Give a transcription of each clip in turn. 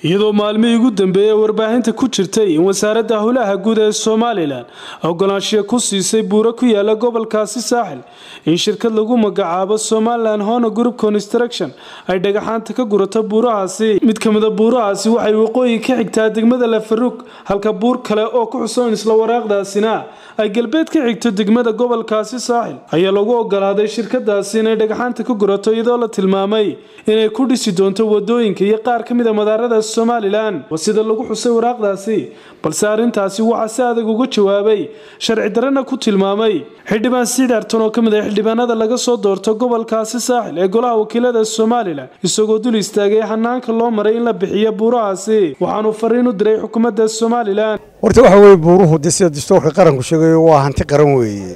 iyadoo maalmihii ugu dambeeyey warbaahinta ku jirtay in wasaaradda howlaha guud ee somalilan ogolaanshiya ku siisay buuro ku yaala gobolkaasi saaxil in shirkad lagu magacaabo somalilan hona group construction ay dhagaxaanta ka gurato buurahaasi mid ka mida buurahaasi waxay waqooyi ka xigtaa degmada lafaruug halka buur kale oo ku xusoon isla waraaqdaasina ay galbeed ka xigto degmada gobolkaasi saaxil ayaa lagu ogolaaday shirkadaasi inay dhagaxaanta ka gurato iyadoo la tilmaamay inay ku dhisi doonto wadooyinka iyo qaar ka mid a madaarada somalilan waa sida lagu xusay waraaqdaasi balse arrintaasi waxaa si adag uga jawaabay sharci darana ku tilmaamay xildhibaan siidharton oo ka mid ah xildhibaanada laga soo doorto gobolkaasi saaxil ee golaha wakiilada somalilan isagoo dul istaagay hanaanka loo maray in la bixiyo buurahaasi waxaanu fariin u diray xukuumadda somalilan horta waxa weye buuruhu de sida dastuurka qaranku sheegayo waa hanti qaran weeye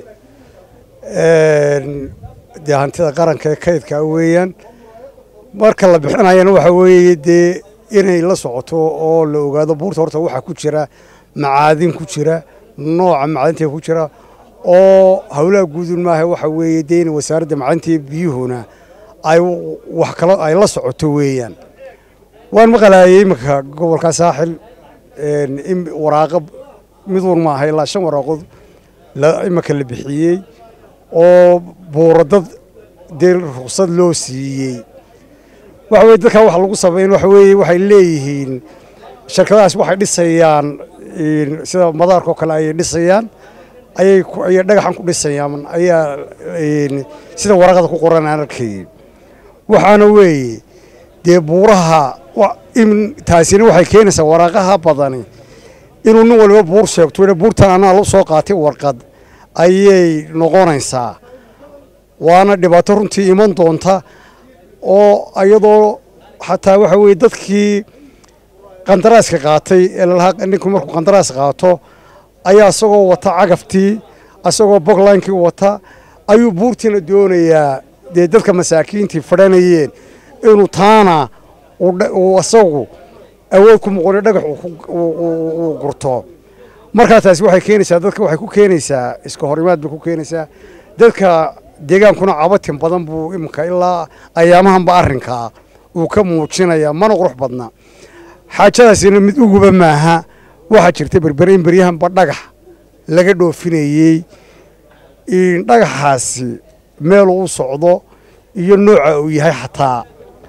dee hantida qaranka ee kaydka weeyaan marka la bixinayana waxa weeye dee inay la socoto oo la ogaado buurta horta waxaa ku jira macaadin ku jira nooca macdinta ku jira oo howlaha guudun maaha waxa weeye dee in wasaaradda macdinta biyuhuna ay wax kalo ay la socoto weeyaan waan maqlaayay iminka gobolka saaxil in waraaqa miduun maaha ilaa shan waraaqood iminka la bixiyey oo buuradad dee ruqsad loo siiyey waxa weye dadkaa waxa lagu sameyn waxa weeye waxay leeyihiin shirkadahaas waxay dhisayaan sida madaarka oo kale ayay dhisayaan ayay ayay dhagaxan ku dhisayaan ayaa sida waraqada ku qoran aan arkayay waxaana weeye dee buuraha taasina waxay keenaysaa waraaqaha badani inuu nin waliba buur sheegto buurtan anaa la soo qaatay warqad ayay noqonaysaa waana dhibaato runtii iman doonta oo iyadoo xataa waxa weye dadkii qandaraaska qaatay ee lalahaa ninku markuu qandaraas qaato ayaa isagoo wata cagaftii isagoo boglaynkii wata ayuu buurtiina doonayaa dee dadka masaakiintii fadhanayeen inuu taana isagu awood ku muqoni dhagax uu gurto markaa taasi waxay keenaysaa dadka waxay ku keenaysaa iska horimaad bay ku keenaysaa dadka deegaankuna cabatin badan buu iminka ilaa ayaamahanba arrinkaa uu ka muujinaya mana qurux badna xaajadaasina mid uguba maaha waxaa jirta berbere in beryahanba dhagax laga dhoofinayey dhagaxaasi meeluu u socdo iyo nooca uu yahay xataa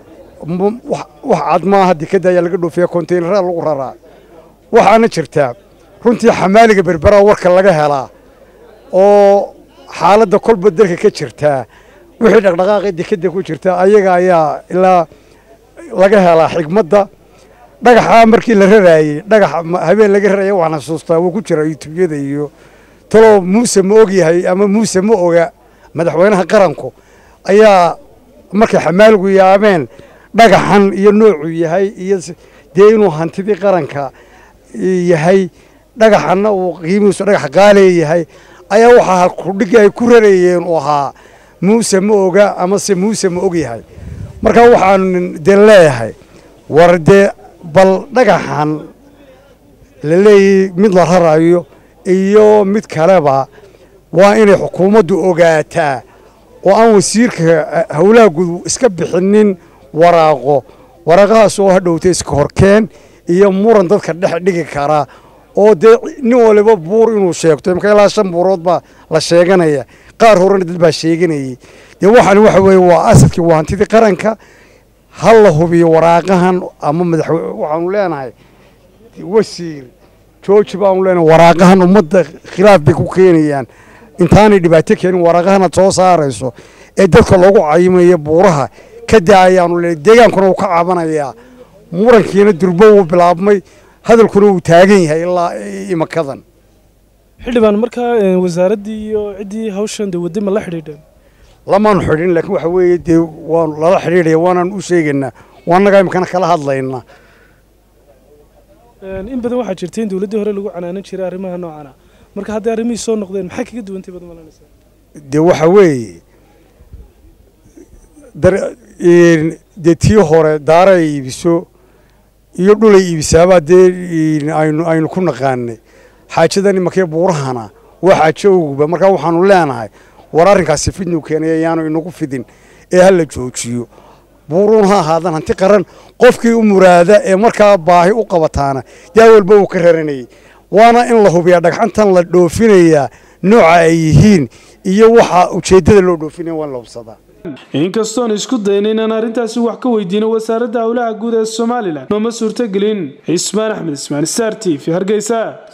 wax cad maaha dekadda ayaa laga dhoofiya kontaynarada lagu raraa waxaana jirtaa runtii xamaaliga berberaa warka laga helaa oo xaaladda kolba dalka ka jirtaa wixii dhaqdhaqaaqii dekadda ku jirta ayaga ayaa ilaa laga helaa xigmadda dhagaxaa markii la raraayey dhagax habeen laga raraya waxaan xasuustaa wuu ku jira yutubyada iyo talow muuse ma og yahay ama muuse ma oga madaxweynaha qaranku ayaa markay xamaaligu yaabeen dhagaxan iyo noocuu yahay iyo dee inuu hantidii qaranka yahay dhagaxanna uu qiimihiisu dhagax qaaleya yahay ayaa waxaa halkudhigi ay ku rarayeen uu ahaa muuse ma oga amase muuse ma og yahay marka waxaan dee leeyahay war dee bal dhagaxan la leeyahy mid la rarayo iyo mid kaleba waa inay xukuumaddu ogaataa oo aan wasiirka howlaha guud iska bixinin waraaqo waraaqahaas oo hadhowta iska horkeen iyo muran dadka dhex dhigi karaa oo dee nin waliba buur inuu sheegto imaka ilaa shan buurood baa la sheeganaya qaar horena dad baa sheeganayey dee waxaan waxa weeye waa asadkii waa hantidii qaranka ha la hubiyo waraaqahan ama madaxwe waxaanu leenahay wasiir jooji baanu leenahay waraaqahan ummadda khilaaf bay ku keenayaan intaanay dhibaato keenin waraaqahanaad soo saarayso ee dadka loogu cayimayo buuraha ka daa ayaanu leenahay deegaankuna uu ka cabanayaa murankiina durbo wuu bilaabmay hadalkuna uu taagan yahay ilaa imakadan xildhibaan markaa wasaaraddii iyo ciddii hawshan dee waddi ma la xidhiidheen lamaanu xidhin laakiin waxa weeye dee waanu lala xidhiidhaya waanaan u sheegaynaa waanagaa imikana kala hadlaynaa in badan waxaa jirta in dowladdii hore lagu canaanan jiray arrimaha noocana marka hadday arrimihii soo noqdeen maxay kaga duwantay baad malanaysaa dee waxa weeye dee tii hore daara ay iibiso iyo dhulay iibisaabaa dee aynu aynu ku naqaanay xaajadan imakee buurahana waa xaajo oguba markaa waxaanu leenahay war arrinkaasi fidnuu keenay ayaanu inagu fidin ee ha la joojiyo buuruun ha ahaadaan hanti qaran qofkii u muraada ee markaa baahi u qabataana yaa walba uu ka raranayay waana in la hubiyaa dhagxantan la dhoofinayaa nooca ay yihiin iyo waxa ujeeddada loo dhoofinaya waa in la hubsadaa inkastoon isku dayna inaan arrintaasi wax ka weydiino wasaaradda howlaha guud ee somalilan nooma suurtagelin cismaan axmed ismaan star t v hargeysa